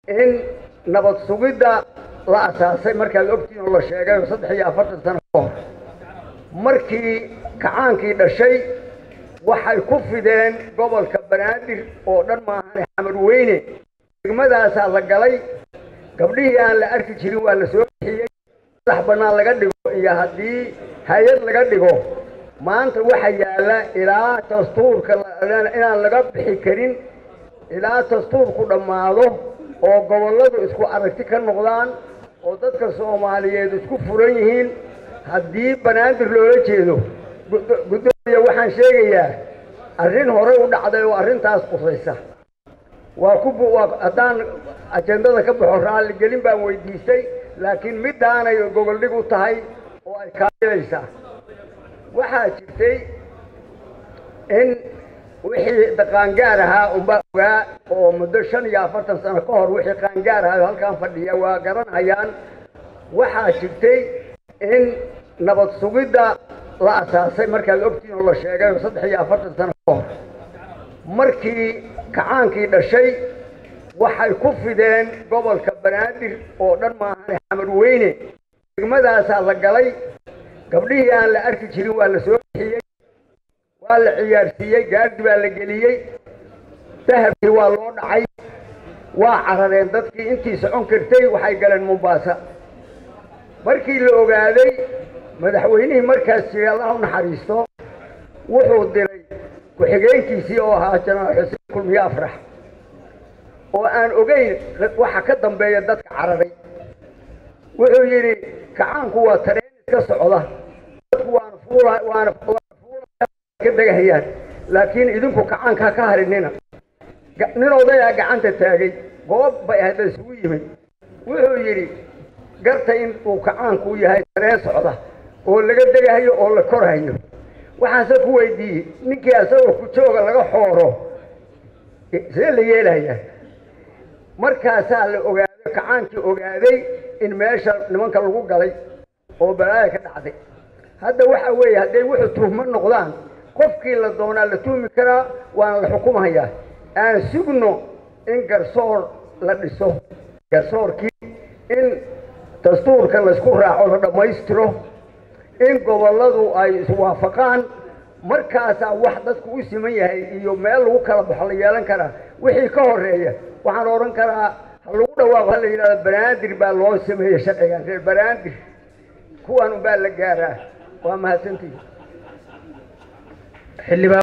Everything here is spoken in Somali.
in nabad sugidda la asaasay markaad ogtiin oo la sheegay saddex iyo afartan sano ka hor markii kacaankii dhashay waxay ku fideen gobolka banaadir oo dhan maahane xamar weyne degmadaasaa la galay gabdhihii aan la arki jirin waa la soo bixiyey madax bannaan laga dhigo iyo haddii hay-ad laga dhigo maanta waxa yaalla ilaa dastuurka inaan laga bixi karin ilaa dastuurku dhammaado oo gobolladu isku aragti ka noqdaan oo dadka soomaaliyeed isku furan yihiin haddii banaadir loola jeedo guddoomiya waxaan sheegayaa arrin horey u dhacday oo arrintaas qusaysa waa ku haddaan ajendada ka baxo raalligelin baan weydiistay laakiin middaanay gogoldhig u tahay oo ay kaabilaysaa waxaa jirtay in wixii qaangaar ahaa unbaa ogaa oo muddo shan iyo afartan sano ka hor wixii qaangaar ahaa halkaan fadhiya waa garanhayaan waxaa jirtay in nabad sugidda la asaasay markaad ogtiin oo la sheegay saddex iyo afartan sano ka hor markii kacaankii dhashay waxay ku fideen gobolka banaadir oo dhan maahane xamar weyne degmadaasaa la galay gabdhihii aan la arki jirin waa la soo bixiyey waa la ciyaarsiiyey gaardi baa la geliyey dahabkii waa loo dhacay waa carareen dadkii intii socon kartay waxay galeen mombaasa markii la ogaaday madaxweynihii markaas jiray allah u naxariisto wuxuu diray ku-xigeenkiisii oo ahaa janaal xuseen kulmiye afrax oo aan ogeyn waxa ka dambeeya dadka cararay wuxuu yidhi kacaanku waa tareen iska socda dadku waana fuula waana ka degahayaan laakiin idinku kacaankaa ka harinina nin odayaa gacanta taagay goob bay ahayd la isugu yimid wuxuu yidhi garta in uu kacaanku yahay tareen socda oo laga degahayo oo la korhayo waxaase ku weydiiyey ninkii asagoo ku jooga laga xooro see la yeelaya markaasaa la ogaaday kacaankii ogaaday in meesha nimanka lagu galay oo balaaya ka dhacday hadda waxa weeye hadday wuxuu tuhmo noqdaan qofkii la doonaa la tuhmi karaa waana la xukumahayaa aan sugno in garsoor la dhiso garsoorkii in dastuurka laysku raaco la dhammaystiro in gobolladu ay iswaafaqaan markaasaa wax dadku u siman yahay iyo meel lagu kala baxo la yeelan karaa wixii ka horeeya waxaan odhan karaa ha lagu dhawaaqo ha la yidhahdo banaadir baa loo sameeyey sharcigan reer banaadir kuwan unbaa la gaaraa waa mahadsantihi